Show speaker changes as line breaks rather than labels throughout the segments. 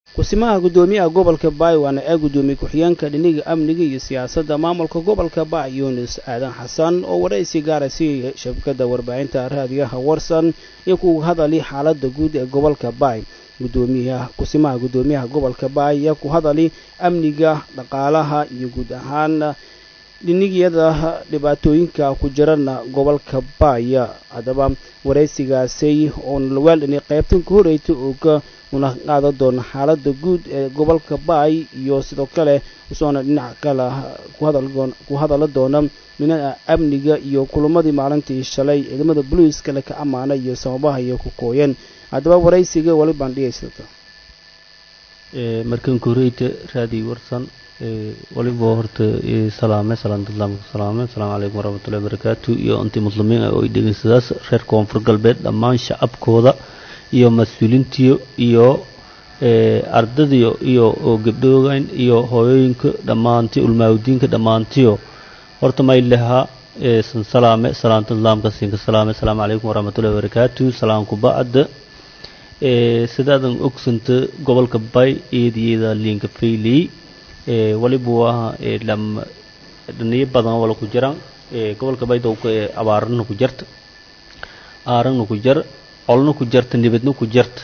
kusimaha guddoomiyaha gobolka baay waana ee guddoomiye ku-xigeenka dhiniga amniga iyo siyaasadda maamulka gobolka baay yunis aadan xasan oo waraysi gaara siiyay shabakadda warbaahinta raadiyaha warsan iyo ku hadali xaaladda guud ee gobolka baay gudoomiyaha kusimaha guddoomiyaha gobolka baay ayaa ku hadali amniga dhaqaalaha iyo guud ahaan dhinigyada dhibaatooyinka ku jirana gobolka baaya haddaba waraysigaasi oo nalwaalini qaybtan ka horeytay oo ka una qaadan doona xaaladda guud ee gobolka baay iyo sidoo kale usoona dhinac kale ku hadala doona dhinaca amniga iyo kulamadii maalintii shalay ciidamada boliiskale ka ammaana iyo sababaha iyo ku kooyeen haddaba waraysiga wali baan dhigaysata
markan koreyta raadi warsan waliba horta salaame salaanta islaamka salaame asalaamu calaykum waraxmatullahi wabarakaatu iyo intii muslimiin ah oo ay dhegeysadaas reer koonfur galbeed dhammaan shacabkooda iyo mas-uuliintiyo iyo ardadiyo iyo gabdhoogan iyo hooyooyinka dhammaantii ulmaawdiinka dhammaantiyo horta may lahaa san salaame salaanta islaamka siinka salaame asalaamu calaykum waraxmatullahi wabarakaatu salaamku bacda sidaadan ogsanta gobolka bay eediyada liinka fayley waliba waa dhaniyo badan wala ku jiraan gobolka baydowka ee abaarana ku jarta aarana ku jar colna ku jarta nibadna ku jarta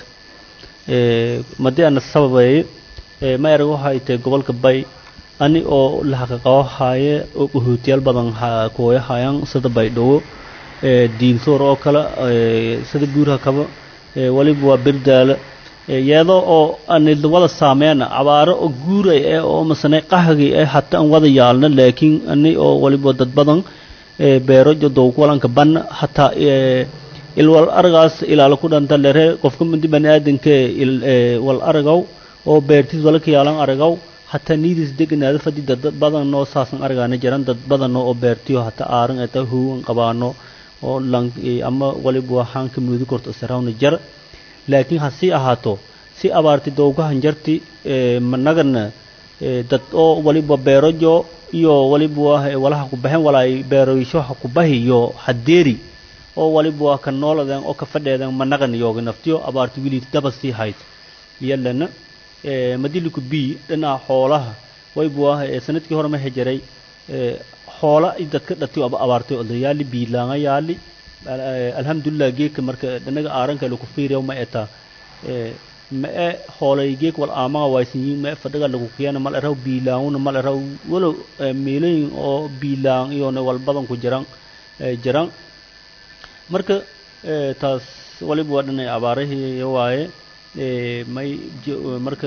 madii ana sababeeye ma erag waxay tahay gobolka bay ani oo la xaqiiqawo haaye oo qaxootiyaal badan kooya haayaan sida baydhabo diinsoor oo kale sida buurha kaba waliba waa berdaala iyadoo oo ani wada saameena abaaro oo guuray eh oo masane qahagi eh hata aan wada yaalna laakiin ani oo waliba dad badan beero jadowk walanka ban hataa ilwal aragaas ilaala ku dhanta lere qofka mindi bani aadanka wal aragaw oo beertiis wala ka yaalan aragaw hataa niidis deganaada fadi dad badan noo saasan aragaana jiran dad badan oo beertiyo hataa aaran eta huwan qabaano oo lan ama waliba waxaan ka muudi korto sarawna jar laakiin hasii ahaato si abaarti dowgahan jarti managana dad oo waliba beerojo iyo waliba walaha ku baxeen walaay beeroysho ha ku bahi iyo hadeeri oo waliba waa ka nooladeen oo ka fadheedeen managan yooga naftiyo abaarti wili daba sii hayd iyalana madiliku b dhinaca xoolaha wayba waa sanadkii hore ma hejaray xoola dadka dhatiyo abaartay odayaali biilaanga yaali alxamdulilah geedka marka dhanaga aaranka lagu fiiriyo ma eta ma e hoolay geek wal aamaga waysanyiin ma e fadhaga lagu kiyana mal eraw biilaanguna mal eraw walow meelooyin oo biilaang iyona wal badan ku jiran jiran marka taas waliba waa dhanay abaarahii waaye may marka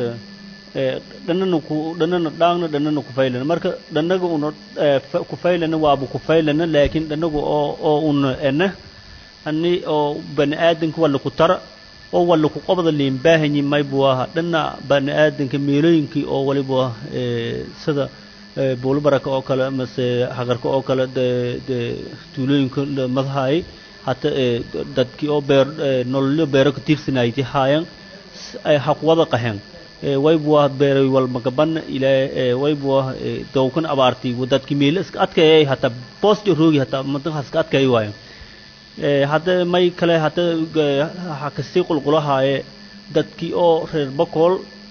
dhanana ku dhanana dhaangna dhanana ku faylana marka dhanaga una ku faylana waaba ku faylana laakiin dhanaga oo oo una ena ani oo bani aadanka wala ku tara oo wala ku qabada liin baahanyi may buu ahaa dhana bani aadanka meelooyinkii oo waliba sida buulo baraka oo kale mase xaqarka oo kale de tuulooyinka madahaay hata dadkii oo beer nololyo beero ka tiirsanayti haayan haqwada qahen waybuah beeray walmagaban ilaa waybuah dowkan abaarti dadkii meelo iska adkayay hata boosti roogi hata madanka iska adkay waayo hadda may kale hata hakasii qulqulahaaye dadkii oo reer bakool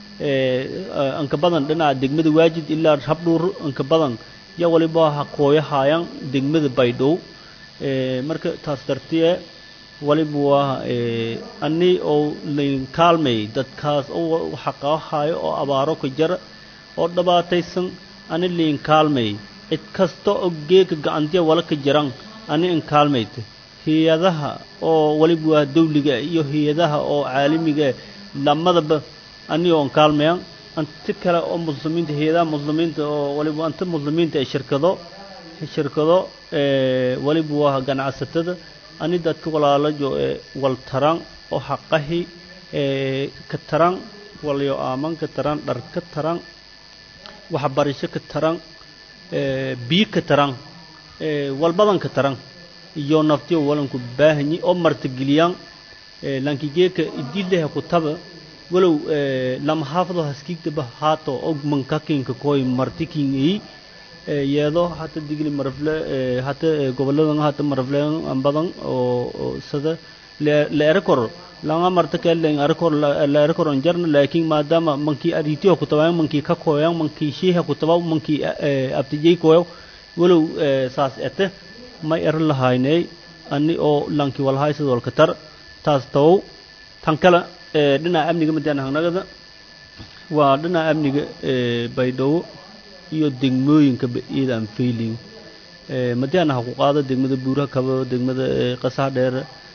anka badan dhinaca degmada waajid ilaa habdhuur anka badan ya waliba ha kooyahaayan degmada baydhow marka taas dartiye waliba waa ani oo layn kaalmay dadkaas oo xaqahayo oo abaaro ka jara oo dhibaataysan ani layn kaalmay cid kasta oo geeka gacantiya wala ka jiran ani in kaalmayta hay-adaha oo waliba waa dawliga iyo hay-adaha oo caalamiga lamadaba ani oon kaalmayan anti kale oo muslimiinta hay-adaha muslimiinta oo waliba anta muslimiinta ee shirkado shirkado waliba waa ganacsatada ani dadka walaalajo ee wal taran oo xaqahi ka taran walyo aaman ka taran dhar ka taran waxbarasho ka taran biyo ka taran walbadan ka taran iyo naftiyo walanku baahanyi oo martigeliyaan lankigeeka idileha ku taba walow lama haafado haskiigtaba haato og mankakinka koy martikin yeedo hata digli marafle hata goboladan hata marafle badan oo sada leera kor langa marta kellen arkor la arkor on jarna laakiin maadaama mankii aritiyo ku tabaan mankii ka kooyan mankii sheeha ku tabaa mankii abtijay kooyo walow saas ete may er lahaynay ani oo lanki walhay sidoo ka tar taas taw tan kale dhinaca amniga madaan hanagada waa dhinaca amniga baydhabo iyo degmooyinka iidaan failing madaan ha ku qaado degmada buuraha kabo degmada qasaha dheer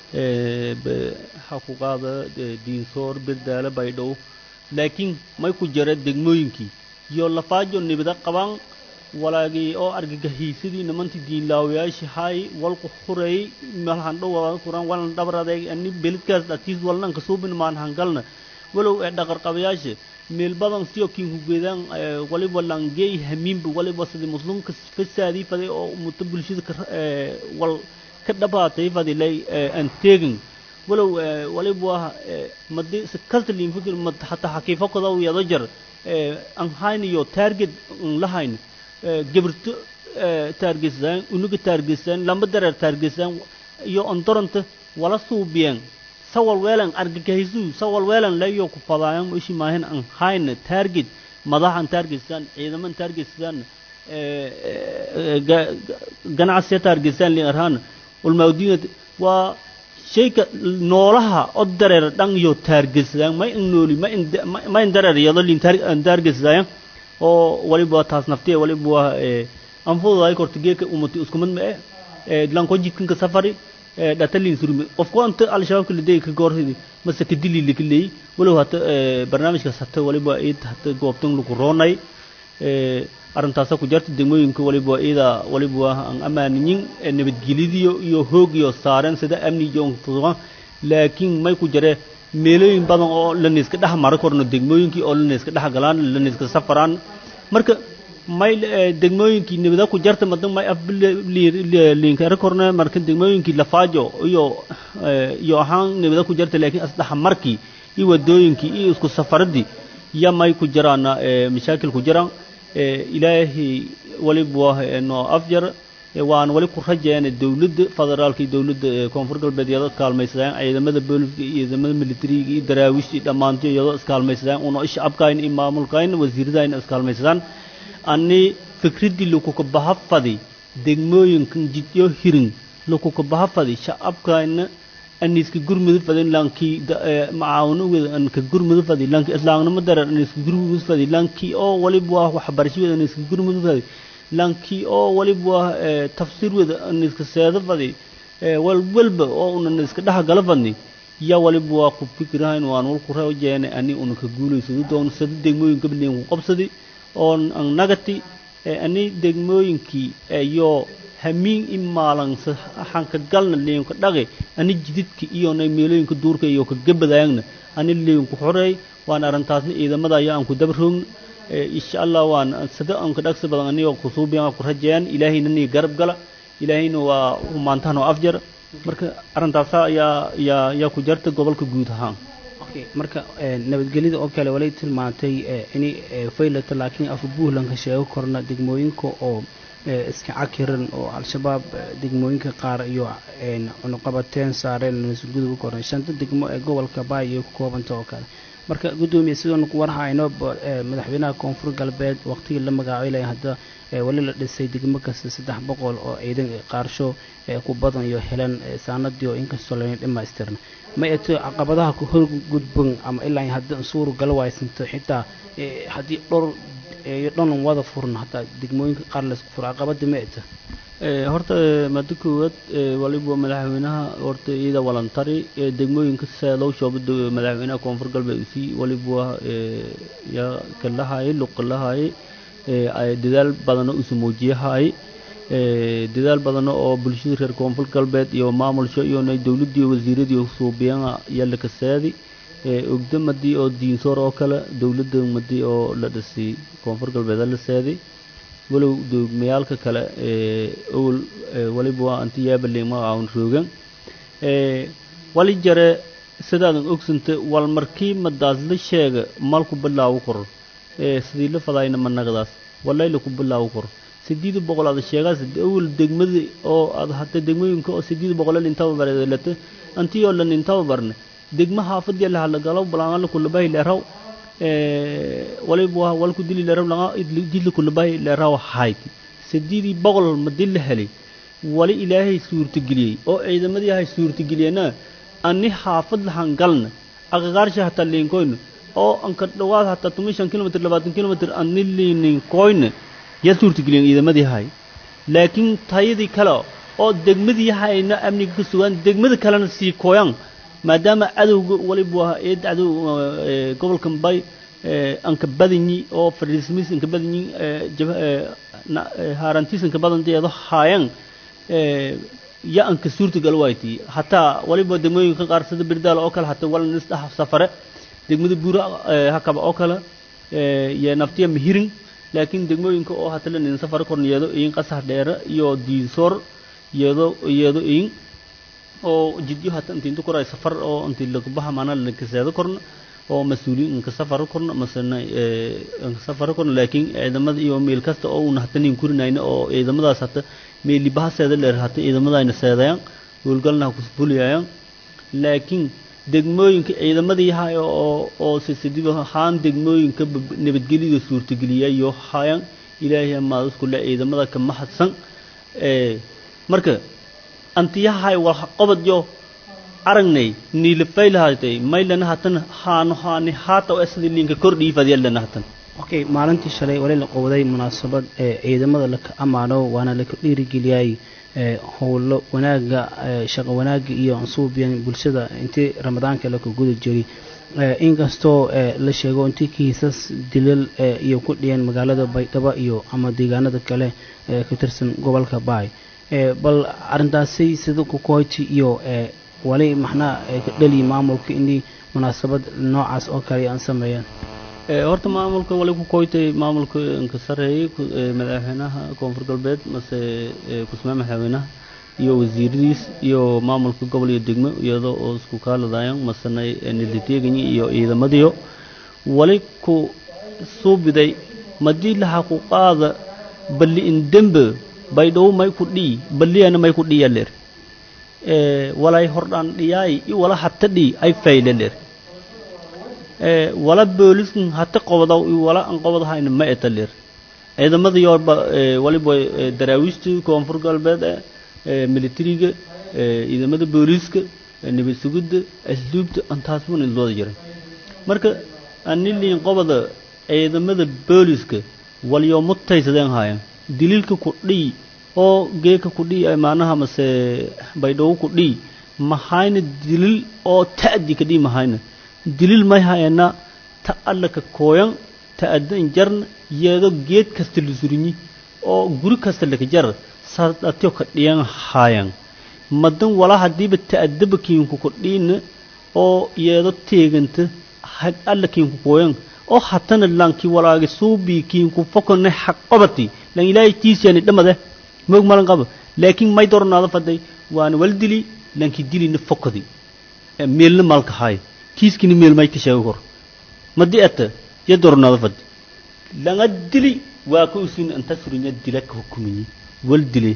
ha ku qaada diinsoor birdaale baydhabo laakiin may ku jira degmooyinkii iyo lafaajo nibida qabaan walaagii oo argagaxiisadii nimantii diinlaawayaashii hay walku huray malhan dhow kuran walan dhabradeeg ani belidkaas dhatiis walnan kasuubin maan hangalna walow ee dhaqarqabayaasha meel badan siyo kin hugeedaan waliba langey hamiinba waliba sidii muslimka fasaadii faday oo muto bulshada wal ka dhabaatay fadi lay aan teegin walow waliba madi kasliin fikir mad hataa xaqiifo kodaw yado jar aan hayniyo target lahayn gabarto taargeysaan unuga taargeysaan lamba dareer taargeysaan iyo ondoronta wala suubiyeen sawal weelan argagaxisu sawal weelan layo ku fadaayan ishi maahin an hayna target madaxan taargeysaan ciidaman taargeysaan ganacsiya taargeysaan li arhaan ulmaawdiina waa shayka noolaha oo dareer dhan iyo taargeysaan may in nooli ma in dareer yado lin taargeysaan oo waliba taas naftiya waliba waa anfududaay korta geeka umati isku mid ma eh lanko jidkanka safari dhatalin surmi qofku anta al-shabaabka la deegi ka goortidi mase ka dili lika leey walow hata barnaamijkaas hata waliba iid hata goobtan lagu roonay arrintaasa ku jarta degmooyinka waliba iida waliba waa aan amaaninyin nabadgelyadiyo iyo hoogiyo saareen sida amni iyo fuduqan laakiin may ku jare meelooyin badan oo lanayska dhex mara korno degmooyinkii oo lanayska dhex galaan lanayska safaraan marka may degmooyinkii nabada ku jarta madan may afliinkara korne marka degmooyinkii lafaajo iyo iyo ahaan nabada ku jarta laakiin asdhex markii iyo wadooyinkii iyo isku safaradii ya may ku jiraan mashaakil ku jiraan ilaahay waliba waa noo afjar waan wali ku rajeena dawladda federaalka iyo dawladda koonfur galbeed iyadoo iskaalmaysadaan ciidamada booliska iyo ciidamada militariga iyo daraawiishta iyo dhammaantiyo iyadoo iskaalmaysadaan una shacabkayn iyo maamulkayn wasiiradayna iskaalmaysadaan ani fikraddii lakuka baha fadi degmooyinkan jidyo hirin lakuka baha fadi shacabkayna aniska gurmudu fadin lankii macaawino weda anka gurmudu fadi lanki islaamnimo dareer aniska gurmudu fadi lanki oo waliba waa waxbarasho weda aniska gurmudu fadi lanki oo waliba waa tafsiir weda aniska seedo fadi walwalba oo una iska dhex gala fadni ya waliba waa ku fikirahayn waan walku rajeene ani una ka guulaysado doon sada degmooyinka biliin ku qabsadi oon an nagati ani degmooyinkii iyo hamiin i maalan xanka galna liinka dhaqi ani jididka iyo nay meelooyinka duurka iyo ka gabadaayagna ani liinku xoreey waan arrintaasna ciidamada ayaa aan ku dabaroogna insha allah waan sada anka dhagsi badan anigoo kusuubiyan ku rajeeyaan ilaahayna nii garab gala ilaahayna waa maantahanoo afjar marka arrintaasa ayaa yaa yaa ku jarta gobolka guud ahaan
marka nabadgelyada oo kale walay tilmaantay in faylata laakiin afa buntlandka sheego korna degmooyinka oo iska cakiran oo al-shabaab degmooyinka qaar iyo cunuqabateen saareen mas-uulgudub korna shanta degmo ee gobolka baay iyo ku koobanta oo kale marka guddoomiye sidoon ku warhayno madaxweynaha koonfur galbeed waqtigii la magacaabay hadda wali la dhisay degmo kasta saddex boqol oo ciidan qaarsho ku badan iyo helan saanadii oo inkastoo layn dhammaystirna ma eto caqabadaha ku horgudban ama ilaa hadda suuru gala waaysanto xitaa haddii dhowr iyo dhan wada furna hataa degmooyinka qaar laysku furo caqabada ma eta
horta maada koowaad waliba madaxweynaha horta iyada walantari degmooyinka seedow shoobada madaxweynaha koonfur galbeed usii waliba yaa kalahaye luqalahaye dadaal badano usu muujiyahaye dadaal badano oo bulshada reer koonfur galbeed iyo maamulsho iyo dowladii wasiiradii suubiyana yalla kaseedi ogda madii oo diinsoor oo kale dowladda madii oo la dhisay koonfur galbeed la seedi walow degmayaalka kale owel waliba waa anti yaabaley magacawn roogan wali jare sidaadan ogsanta wal markii madaas la sheega malku bilaawo koro sidii la fadaayna managdaas walayla ku bilaawo koro sideed boqol aad sheegaas awal degmada oo aad hata degmooyinka oo sideed boqol intaba bareedalata antiyoo lan intaba barne degma haafadii la hadla galo balaanla kulabahi leeraw waliba walku dili leeraw laga jidla kulabahi leeraw hayti sideedii boqol madil la helay wali ilaahay suurtageliyey oo ciidamadii ahay suurtageliyena ani xaafad lahan galna aqaqaarsha hataa liinkoyna oo anka dhawaad hataa tuma shan kilomitr labaatan kilomitr ani liininkoyna yaa suurtageliyen ciidamadii ahay laakiin tayadii kale oo degmadii hayna amniga ka sugaan degmada kalena sii kooyaan maadaama cadowga waliba waa eed cadow gobolka mbay anka badanyi oo fariismis anka badanyi haarantiis anka badanteedo haayan ya anka suurtagal wayti hataa waliba degmooyinka qaar sida birdaal oo kale hataa wala nisdhax safare degmada buura hakaba oo kale iyo naftiya mihirin laakiin degmooyinka oo hata lanin safare korna yeedo iin qasax dheere iyo diinsoor yeedo yeedo iin oo jidyo hata inti inta koray safar oo inti lakabaxa maana lakaseedo korna oo mas-uuliyiin inka safaro korna masena inka safaro korna laakiin ciidamada iyo meel kasta oo una hata nin kurinayna oo ciidamadaas hata meelibaha seeda dheer hata ciidamadayna seedayaan howlgalna ha kusfuliyayaan laakiin degmooyinka ciidamadii yahay oo oo sisidiba haan degmooyinka nabadgelyada suurtageliyayo hayaan ilaahay maadusku le ciidamada ka mahadsan marka antiyahay wal qobad yo aragnay niilafaylahatay maylana hatan haano haani haata oo sidii linka kordhii fadiyalana hatan
okay maalintii shalay wali la qowday munaasabad ee ciidamada laka ammaano waana laka dhiirigeliyay howlo wanaaga shaqo wanaaga iyo ansuubiyan bulshada intii ramadaanka laka guda jiray inkastoo la sheego intii kiisas dilal iyo ku dhiyeen magaalada baydhabo iyo ama deegaanada kale ka tirsan gobolka baay bal arintaasi sida kukoyti iyo wali maxnaa ka dhaliyi maamulka inay munaasabad noocaas oo kale aan sameeyaan
horta maamulka wali ku koytay maamulka inka sareeyay madaxweynaha koonfur galbeed mase kusmaa madaxweynaha iyo wasiiradiis iyo maamulka gobol iyo degmo iyadoo oo isku kaaladayaan masena niliteeganyi iyo ciidamadiyo wali ku suubiday madii laha ku qaada balli indembe baydhow may ku dhii balliyana may ku dhiya leer walay hordhaan dhiyaay i wala hata dhii ay fayle leer wala booliskan hata qobadaw i wala an qobadahayna ma eta leer ciidamadiyo waliba daraawiishta koonfur galbeed militariga ciidamada booliiska nabad sugidda asluubta antaasbuna ilooda jiray marka aniliin qobada ciidamada booliiska walyo mutaysadeen haayaan daliilka ku dhii oo geeka ku dhii maanaha mase baydhawo ku dhii mahayna dilil oo ta'di ka dhii mahayna dilil may hayana ta alla ka kooyan ta addan jarna yeedo geed kasta la surinyi oo guri kasta laka jar sadatyo ka dhiyan haayan madan wala hadiiba ta'addaba kiinku ku dhiina oo yeedo teeganta hag alla kiinku kooyan oo hatana lanki walaagi suubi kiinku fokone xaq qabati lan ilaahay tiisiyani dhamade moog malan qaba laakiin may dornaada faday waana wal dili lanki dilina fokadi meelna malka haay kiiskini meel may ka sheego kor madi ata ya dornaada fadi langa dili waa ka usin anta surinya dila ka hukumiyi wal dile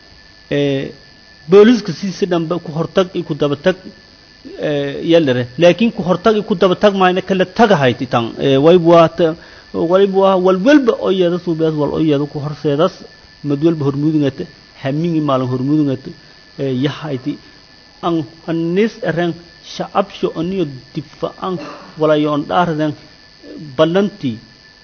booliska siisi dhanba ku hortag iyo ku dabatag yalere laakiin ku hortag iyo ku dabatag mayna kala tagahayti tan wayb waata waliba waa walwalba oo yeeda suubeas wal oo yeeda ku horseedas mad walba hormudungata hamingi maalin hormudungata yahayti an anis eren shacabsho aniyo difa'an walayo on dhaarden ballantii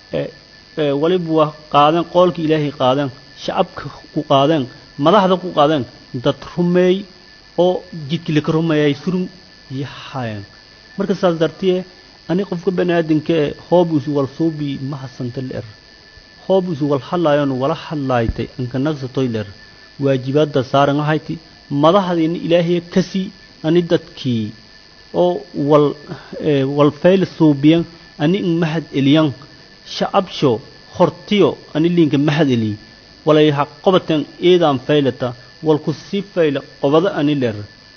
waliba waa qaadeen qoolkii ilaahay qaadeen shacabka ku qaadeen madaxda ku qaadeen dad rumeey oo jidkii laka rumeeyay surun yahaayeen marka saas dartiye ani qofka baniaadanka e hoobuisu wal suubi ma hasanta leer hoobuisu wal hadlaayon wala hadlaaytay anka nagsatoy leer waajibaadda saaran ahayti madaxdiina ilaahay kasii ani dadkii oo wal wal fayl suubiyan ani in mahad eliyan shacabsho hortiyo ani liinka mahad eli walay ha qobaten eedaan faylata wal ku sii fayla qobada ani leer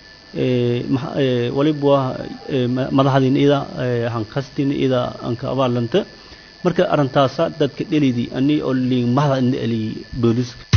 waliba waa madaxdiina ida hankastina ida anka abaalanta marka arrintaasa dadka dhelidii ani oo liin mahada ina eli booliska